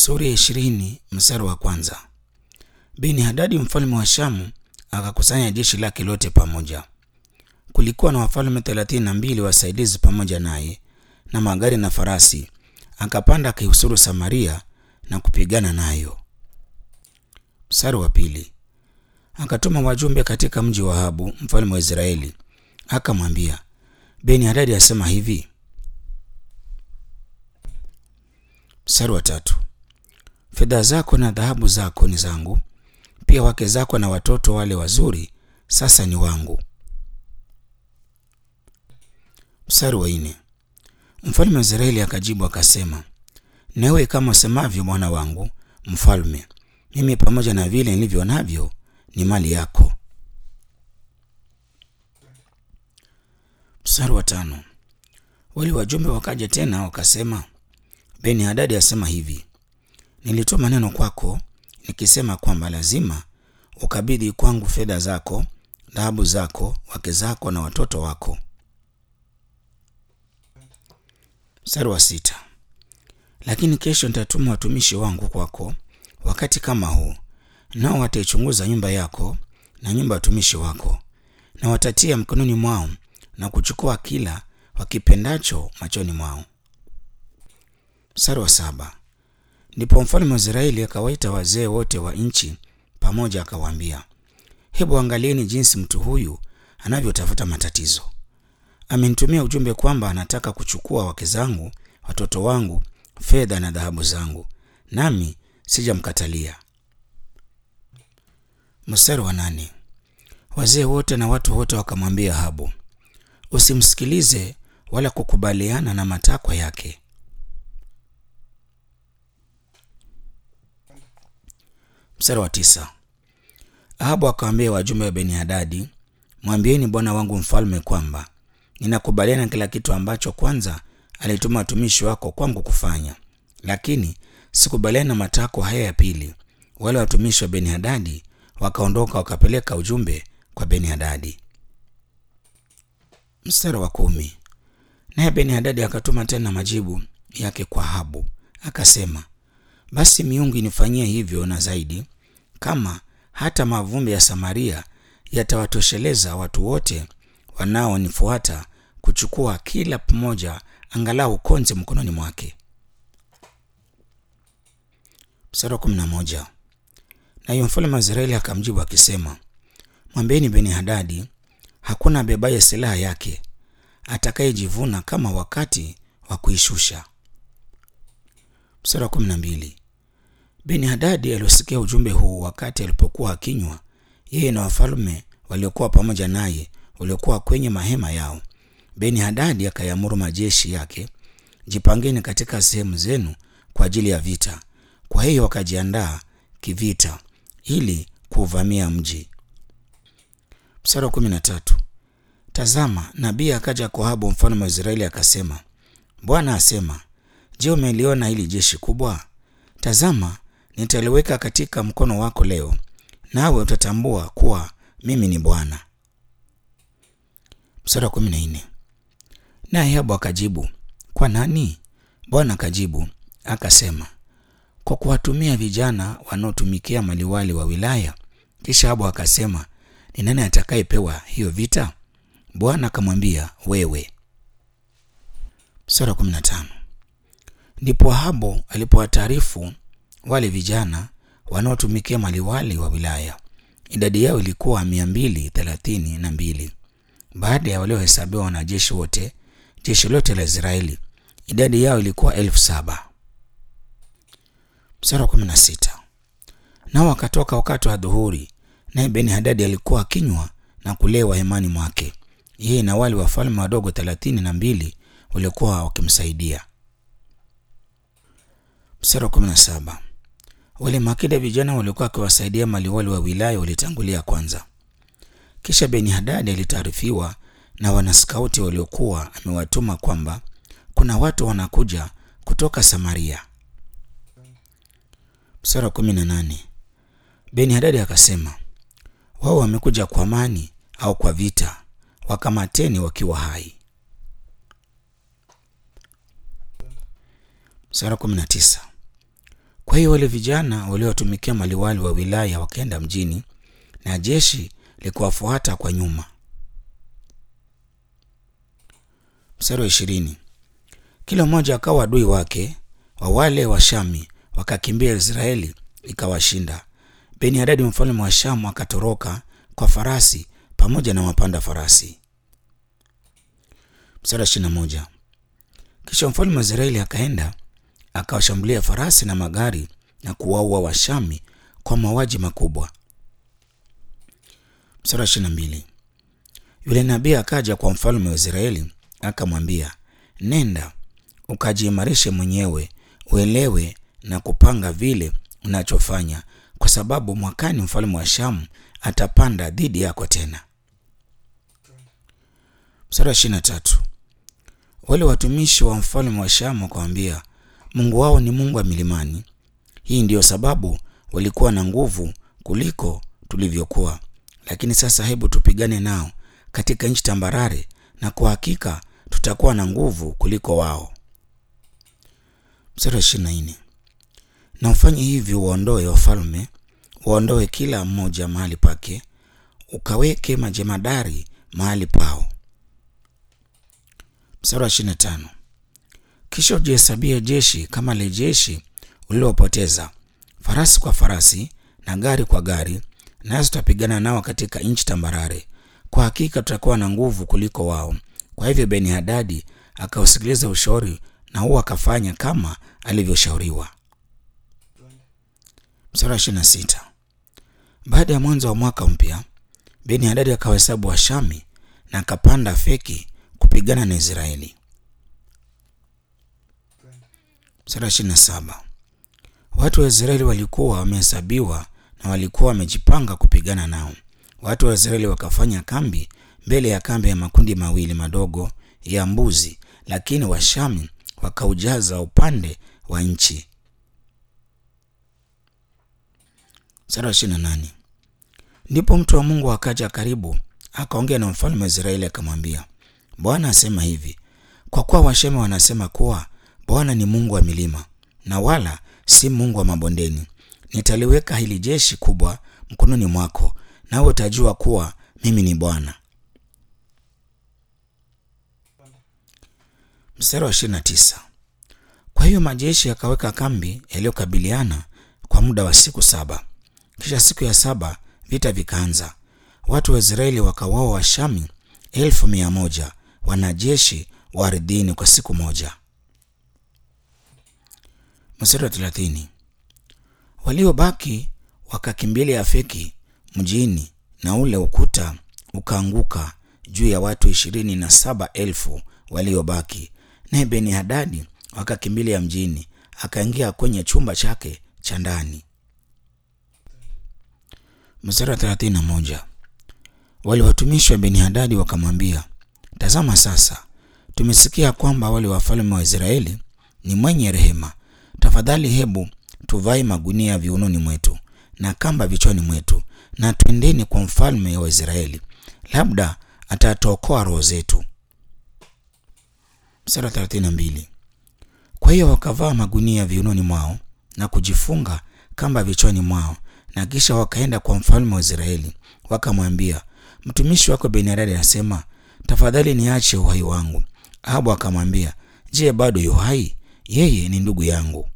Sura ya ishirini mstari wa kwanza. Beni Hadadi mfalme wa Shamu akakusanya jeshi lake lote pamoja. Kulikuwa na wafalme thelathini na mbili wasaidizi pamoja naye na magari na farasi. Akapanda akaihusuru Samaria na kupigana nayo. Mstari wa pili. Akatuma wajumbe katika mji wa Ahabu mfalme wa Israeli, akamwambia, Beni Hadadi asema hivi. Mstari wa tatu. Fedha zako na dhahabu zako ni zangu, pia wake zako na watoto wale wazuri sasa ni wangu. Mstari wa nne. Mfalme wa Israeli akajibu akasema, nawe kama usemavyo bwana wangu mfalme, mimi pamoja na vile nilivyo navyo ni mali yako. Mstari wa tano. Wale wajumbe wakaja tena wakasema, Beni Hadadi asema hivi, nilitoa maneno kwako nikisema kwamba lazima ukabidhi kwangu fedha zako, dhahabu zako, wake zako na watoto wako. Mstari wa sita. Lakini kesho nitatuma watumishi wangu kwako wakati kama huu, nao wataichunguza nyumba yako na nyumba ya watumishi wako, na watatia mkononi mwao na kuchukua kila wakipendacho machoni mwao. Mstari wa saba. Ndipo mfalme wa Israeli akawaita wazee wote wa nchi pamoja, akawaambia, hebu angalieni jinsi mtu huyu anavyotafuta matatizo. Amenitumia ujumbe kwamba anataka kuchukua wake zangu, watoto wangu, fedha na dhahabu zangu, nami sijamkatalia. Mstari wa nane. Wazee wote na watu wote wakamwambia Ahabu, usimsikilize wala kukubaliana na matakwa yake. Mstari wa tisa. Ahabu akawaambia wajumbe wa Beni Hadadi, mwambieni bwana wangu mfalme kwamba ninakubaliana na kila kitu ambacho kwanza alituma watumishi wako kwangu kufanya, lakini sikubaliana na matakwa haya ya pili. Wale watumishi wa Beni Hadadi wakaondoka wakapeleka ujumbe kwa Beni Hadadi. Mstari wa kumi. Naye Beni Hadadi akatuma tena majibu yake kwa Ahabu akasema, basi miungu inifanyie hivyo na zaidi, kama hata mavumbi ya Samaria yatawatosheleza watu wote wanaonifuata kuchukua kila mmoja angalau konzi mkononi mwake. Mstari wa kumi na moja. Naye mfalme wa Israeli akamjibu akisema, mwambieni Beni Hadadi, hakuna abebaye silaha yake atakayejivuna kama wakati wa kuishusha. Mstari wa kumi na mbili. Beni Hadadi aliosikia ujumbe huu wakati alipokuwa akinywa, yeye na wafalme waliokuwa pamoja naye waliokuwa kwenye mahema yao. Beni Hadadi akayamuru majeshi yake, jipangeni katika sehemu zenu kwa ajili ya vita. Kwa hiyo wakajiandaa kivita ili kuuvamia mji. Mstari wa kumi na tatu. Tazama, nabii akaja kwa Ahabu mfalme wa Israeli akasema, Bwana asema, je, umeliona hili jeshi kubwa? Tazama, nitaliweka katika mkono wako leo, nawe utatambua kuwa mimi ni Bwana. Mstari wa kumi na nne. Naye Ahabu akajibu, kwa nani? Bwana akajibu akasema, kwa kuwatumia vijana wanaotumikia maliwali wa wilaya. Kisha Ahabu akasema, ni nani atakayepewa hiyo vita? Bwana akamwambia, wewe. Mstari wa kumi na tano. Ndipo Ahabu alipowataarifu wale vijana wanaotumikia maliwali wa wilaya, idadi yao ilikuwa mia mbili thelathini na mbili. Baada ya waliohesabiwa wanajeshi wote, jeshi lote la Israeli, idadi yao ilikuwa elfu saba. Mstari wa kumi na sita. Nao wakatoka wakati wa dhuhuri, naye Beni Hadadi alikuwa akinywa na kulewa hemani mwake, yeye na wale wafalme wadogo thelathini na mbili waliokuwa wakimsaidia. Mstari wa kumi na saba. Wale makida vijana waliokuwa wakiwasaidia maliwali wa wilaya walitangulia kwanza. Kisha Beni Hadadi alitaarifiwa na wanaskauti waliokuwa amewatuma kwamba kuna watu wanakuja kutoka Samaria. Mstari wa kumi na nane. Beni Hadadi akasema, wao wamekuja kwa amani au kwa vita? Wakamateni wakiwa hai. Mstari wa kumi na tisa. Kwa hiyo wale vijana waliowatumikia maliwali wa wilaya wakaenda mjini na jeshi likuwafuata kwa nyuma. Mstari wa ishirini. Kila mmoja akawa adui wake wa wale wa Shami, wakakimbia Israeli ikawashinda. Beni Hadadi mfalme wa Shamu akatoroka kwa farasi pamoja na wapanda farasi. Mstari wa ishirini na moja. Kisha mfalme wa Israeli akaenda akawashambulia farasi na magari na kuwaua Washami kwa mauaji makubwa. Mstari wa ishirini na mbili. Yule nabii akaja kwa mfalme wa Israeli akamwambia, nenda ukajiimarishe mwenyewe, uelewe na kupanga vile unachofanya, kwa sababu mwakani mfalme wa Shamu atapanda dhidi yako tena. Mstari wa ishirini na tatu. Wale watumishi wa mfalme wa Shamu wakamwambia, Mungu wao ni Mungu wa milimani. Hii ndiyo sababu walikuwa na nguvu kuliko tulivyokuwa, lakini sasa hebu tupigane nao katika nchi tambarare, na kwa hakika tutakuwa na nguvu kuliko wao. Mstari wa ishirini na nne. Na ufanye hivi, uwaondoe wafalme, uwaondoe kila mmoja mahali pake, ukaweke majemadari mahali pao. Mstari wa ishirini na tano. Kisha ujihesabie jeshi kama le jeshi ulilopoteza, farasi kwa farasi na gari kwa gari, nasi tutapigana nao katika nchi tambarare. Kwa hakika tutakuwa na nguvu kuliko wao. Kwa hivyo Beni Hadadi akausikiliza ushauri na huo akafanya kama alivyoshauriwa. Mstari wa ishirini na sita. Baada ya mwanzo wa mwaka mpya, Beni Hadadi akawahesabu Washami na akapanda Afeki kupigana na Israeli. Mstari wa ishirini na saba. Watu wa Israeli walikuwa wamehesabiwa na walikuwa wamejipanga kupigana nao. Watu wa Israeli wakafanya kambi mbele ya kambi ya makundi mawili madogo ya mbuzi, lakini Washami wakaujaza upande wa nchi. Mstari wa ishirini na nane. Ndipo mtu wa Mungu akaja karibu akaongea na mfalme wa Israeli akamwambia, Bwana asema hivi, kwa kuwa Washami wanasema kuwa Bwana ni Mungu wa milima na wala si Mungu wa mabondeni, nitaliweka hili jeshi kubwa mkononi mwako, nawe utajua kuwa mimi ni Bwana. Mstari wa ishirini na tisa. Kwa hiyo majeshi yakaweka kambi yaliyokabiliana kwa muda wa siku saba. Kisha siku ya saba vita vikaanza. Watu wa Israeli wakawaua Washami elfu mia moja wanajeshi wa ardhini kwa siku moja. Mstari wa thelathini. Waliobaki wakakimbilia Afeki mjini, na ule ukuta ukaanguka juu ya watu ishirini na saba elfu waliobaki. Naye Beni Hadadi wakakimbilia mjini, akaingia kwenye chumba chake cha ndani. Mstari wa thelathini na moja. Wale watumishi wa Beni Hadadi wakamwambia, tazama sasa, tumesikia kwamba wale wafalme wa Israeli ni mwenye rehema. Tafadhali hebu tuvae magunia viunoni mwetu na kamba vichwani mwetu, na twendeni kwa mfalme wa Israeli, labda atatuokoa roho zetu. Mstari wa thelathini na mbili. Kwa hiyo wakavaa magunia viunoni mwao na kujifunga kamba vichwani mwao, na kisha wakaenda kwa mfalme wa Israeli wakamwambia, mtumishi wako Benadadi anasema, tafadhali niache uhai wangu. Ahabu akamwambia, je, bado yu hai? Yeye ni ndugu yangu.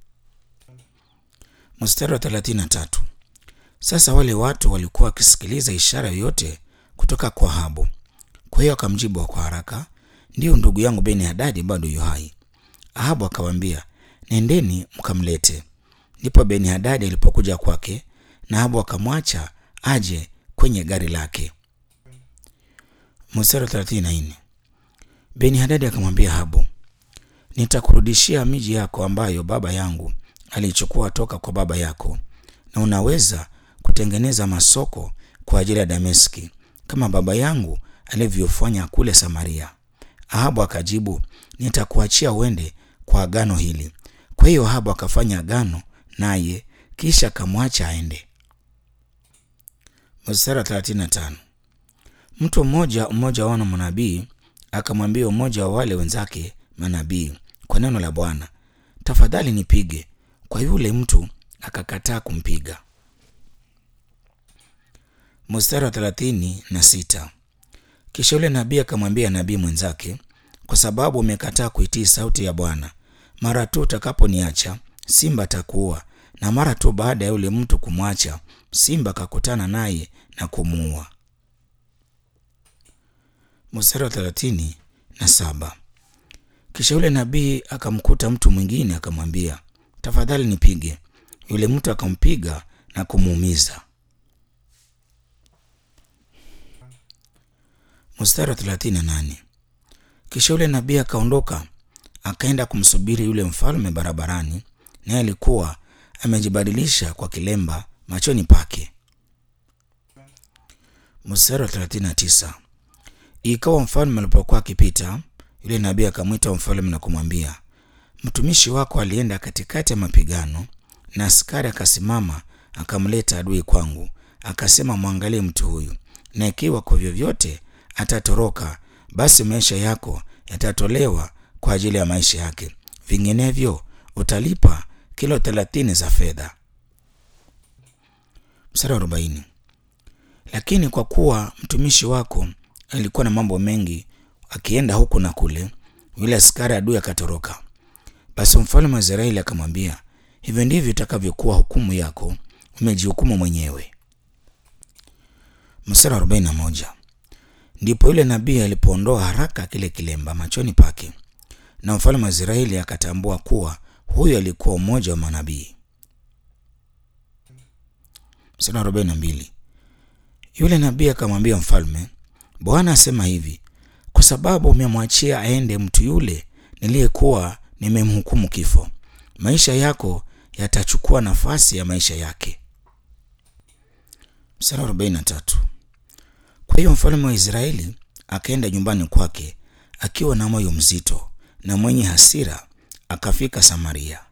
Mstari wa thelathini na tatu. Sasa wale watu walikuwa wakisikiliza ishara yoyote kutoka kwa Ahabu. Kwa hiyo akamjibu kwa haraka, ndiyo, ndugu yangu Beni Hadadi bado yu hai. Ahabu akamwambia, nendeni mkamlete. Ndipo Beni Hadadi alipokuja kwake, na Ahabu akamwacha aje kwenye gari lake. Mstari wa thelathini na nne. Beni Hadadi akamwambia Ahabu, nitakurudishia miji yako ambayo baba yangu alichukua toka kwa baba yako, na unaweza kutengeneza masoko kwa ajili ya Dameski kama baba yangu alivyofanya kule Samaria. Ahabu akajibu, nitakuachia uende kwa agano hili. Kwa hiyo Ahabu akafanya agano naye, kisha akamwacha aende. Mstari wa 35. Mtu mmoja mmoja wa wana manabii akamwambia mmoja wa wale wenzake manabii kwa neno la Bwana, tafadhali nipige, kwa yule mtu akakataa kumpiga. Mstari wa thelathini na sita. Kisha yule nabii akamwambia nabii mwenzake, kwa sababu umekataa kuitii sauti ya Bwana, mara tu utakaponiacha simba atakuua. Na mara tu baada ya yule mtu kumwacha, simba akakutana naye na kumuua. Mstari wa thelathini na saba. Kisha yule nabii akamkuta mtu mwingine akamwambia, tafadhali nipige. Yule mtu akampiga na kumuumiza. Mstari wa thelathini na nane. Kisha yule nabii akaondoka akaenda kumsubiri yule mfalme barabarani, naye alikuwa amejibadilisha kwa kilemba machoni pake. Mstari wa 39. Ikawa mfalme alipokuwa akipita, yule nabii akamwita mfalme na kumwambia, mtumishi wako alienda katikati ya mapigano, na askari akasimama akamleta adui kwangu, akasema, mwangalie mtu huyu, na ikiwa kwa vyovyote atatoroka, basi maisha yako yatatolewa kwa ajili ya maisha yake, vinginevyo utalipa kilo thelathini za fedha. Mstari wa arobaini. Lakini kwa kuwa mtumishi wako alikuwa na mambo mengi akienda huku na kule, yule askari adui akatoroka. Basi mfalme wa Israeli akamwambia, hivyo ndivyo itakavyokuwa hukumu yako, umejihukumu mwenyewe. Mstari wa arobaini na moja. Ndipo yule nabii alipoondoa haraka kile kilemba machoni pake, na mfalme wa Israeli akatambua kuwa huyo alikuwa mmoja wa manabii. Mstari wa arobaini na mbili. Yule nabii akamwambia mfalme, Bwana asema hivi, kwa sababu umemwachia aende mtu yule niliyekuwa nimemhukumu kifo, maisha yako yatachukua nafasi ya maisha yake. Mstari wa arobaini na tatu. Kwa hiyo mfalme wa Israeli akaenda nyumbani kwake akiwa na moyo mzito na mwenye hasira, akafika Samaria.